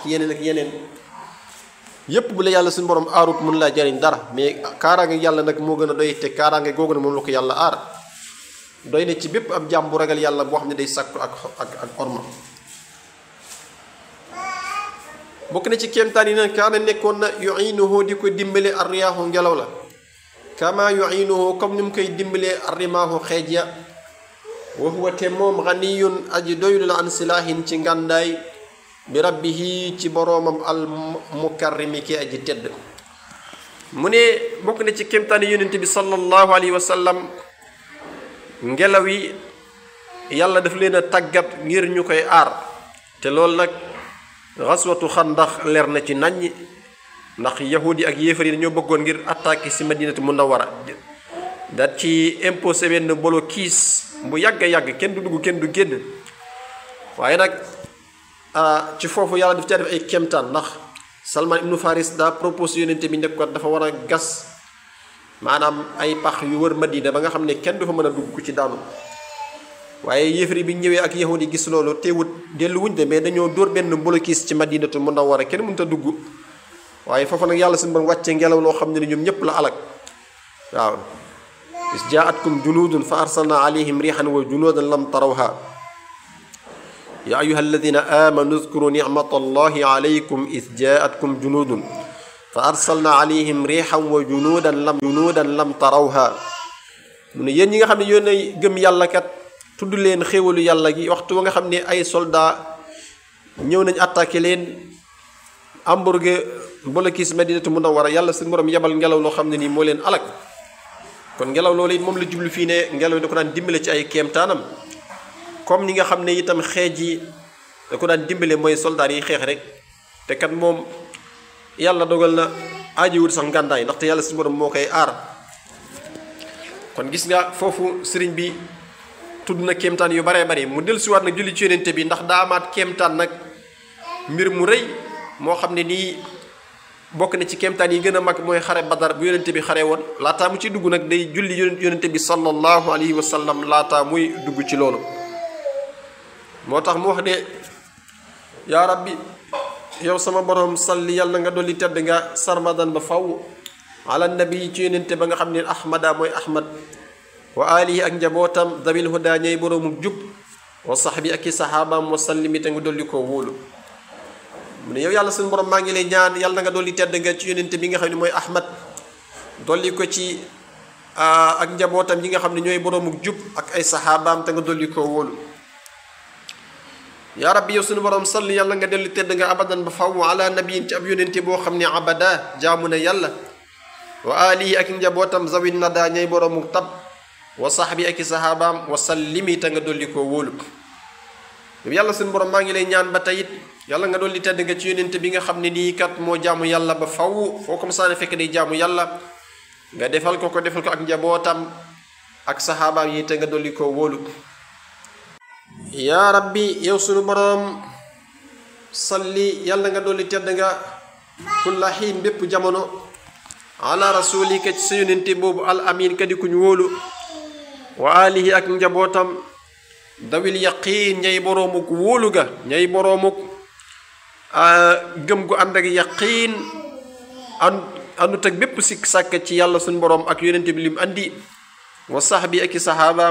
ak yeneen ak yeneen yépp bu la yàlla suñu borom aarut mun laa jariñ dara mais kaaraange yàlla nag moo gën a doy te kaaraange googu ne moom la ko yàlla aar doy na ci bépp ab jàmm bu ragal yàlla boo xam ne day sàkku ak ak ak orma bokk na ci kéemtaan yi nag kaana nekkoon na yuinuhu di ko dimbale arriyaahu ngelaw la kama yuinuhu comme ni mu koy dimbalee arrimaahu xeej ya wa huwa te moom ganiyun aji doylu la an silaahin ci ngàndaay bi rabbihi ci boroomam al mukarrimi ki aji tedd mu ne bokk na ci kéemtaan yi yonente bi sallallahu alayhi wa sallam ngelaw yi yàlla daf leen a tàggat ngir ñu koy aar te loolu nag xaswatu xandax leer na ci naññ ndax yahudi ak yéefar yi dañoo bëggoon ngir attaquer si madinatu munawwara daat ci imposé benn bolo kiis bu yàgg a yàgg kenn du dugg kenn du génn waaye nag ci foofu yàlla daf caa def ay kéemtaan ndax salman ibnu faris daa proposé yonente bi nekk ko dafa war a gas maanaam ay pax yu wër madina ba nga xam ne kenn du fa mën a dugg ku ci daanu waaye yéefar yi bi ñëwee ak yahud yi gis loolu teewut dellu wuñ de mais dañoo dóor benn bolokis ci madinatu munawwara kenn mënut a dugg waaye foofu nag yàlla suñu bon wàcce ngelaw loo xam ne ni ñoom ñëpp la alak waaw is jaatkum junudun fa arsalna alayhim rihan wa junudan lam tarawha ya ayuha alladina amanu udkuru nicmata allahi alaykum is jaatkum junudun fa arsalna alayhim rihan wa junudan lam junudan lam tarawha mu ne yéen ñi nga xam ne yéen a gëm yàlla kat tudd leen xéewalu yàlla gi waxtu wa nga xam ne ay soldat ñëw nañ attaqué leen hamburger bolokis madinatu munawwara yàlla seen borom yebal ngelaw loo xam ne nii moo leen alak kon ngelaw loolu it moom la jublu fii ne ngelaw da ko daan dimbale ci ay kéemtaanam comme ni nga xam ne itam xeej yi da ko daan dimbale mooy soldat yi xeex rek te kat moom yàlla dogal na aajiwul sax ngàndaay ndaxte yàlla seen borom moo koy aar kon gis nga foofu sëriñ bi tudd na kéemtaan yu baree bari mu dellusiwaat nag julli ci yonente bi ndax daa amaat kéemtaan nag mbir mu rëy moo xam ne nii bokk na ci kéemtaan yi gën a mag mooy xare badar bu yonente bi xare woon laataa mu ci dugg nag day julli yonente bi sallallahu alayhi wa sallam laataa muy dugg ci loolu moo tax mu wax ne yaa rabbi yow sama borom salli yàlla nga dolli tedd nga sarmadan ba faw ala nabi ci yonente ba nga xam ne ahmada mooy ahmad wa alihi ak njabootam dabil huda ñay boroomu jub wa saxbi ak i saxaabaam wa sallimi te nga dolli koo wóolu mu ne yow yàlla suñu borom maa ngi lay ñaan yàlla na nga dolli tedd nga ci yonente bi nga xam ne mooy ahmad dolli ko ci ak njabootam yi nga xam ne ñooy boroomu jub ak ay saxaabaam te nga dolli koo wóolu yaa rabbi yow suñu borom salli yàlla nga dolli tedd nga abadan ba faw ala nabiyin ci ab yonente boo xam ne abada jaamu na yàlla wa alihi ak njabootam zawin nada ñay boroomu tab wa saxbi ak i saxaabaam wa sallimi te nga dolli koo wóolu yàlla suñu borom maa ngi lay ñaan ba tey it yàlla nga dolli tedd nga ci yonente bi nga xam ne nii kat moo jaamu yàlla ba faw foo ko masaane fekk day jaamu yàlla nga defal ko ko defal ko ak njabootam ak saxaabaam yi te nga dolli koo wóolu yaa rabbi yow suñu borom salli yàlla nga dolli tedd nga kulla xiin bépp jamono ala rasulika ci sa yonente boobu al amin ka di kuñ wóolu wa alihi ak njabootam dawil yaqiin ñay boroomuk wóolu ga ñay boroomuk gëm gu ànd ak yaqiin an àndut ak bépp sikk sàkk ci yàlla suñ boroom ak yonente bi lim andi wa saxbi ak i saxaaba